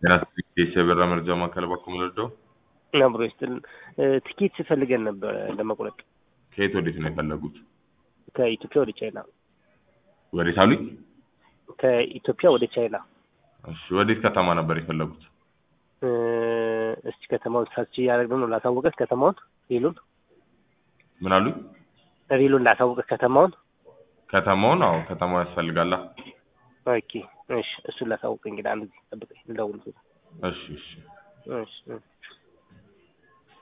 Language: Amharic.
የብር መርጃ ማዕከል ባኮ መለደው አብሮ ይስጥልን። ትኬት ፈልገን ነበረ ለመቁረጥ ከየት ወዴት ነው የፈለጉት? ከኢትዮጵያ ወደ ቻይና። ወዴት አሉኝ? ከኢትዮጵያ ወደ ቻይና። እሺ ወዴት ከተማ ነበር የፈለጉት? እ፣ እስቲ ከተማውን ሰርች እያደረግን ነው። ላሳወቀት ከተማውን ሪሉን ምን አሉኝ? ሪሉን ላሳወቀት ከተማውን። ከተማውን? አዎ ከተማው ያስፈልጋላ። ኦኬ እሺ፣ እሱን ላሳውቅ እንግዲህ አንድ ጊዜ ጠብቀኝ፣ ልደውል። እሺ እሺ እሺ እሺ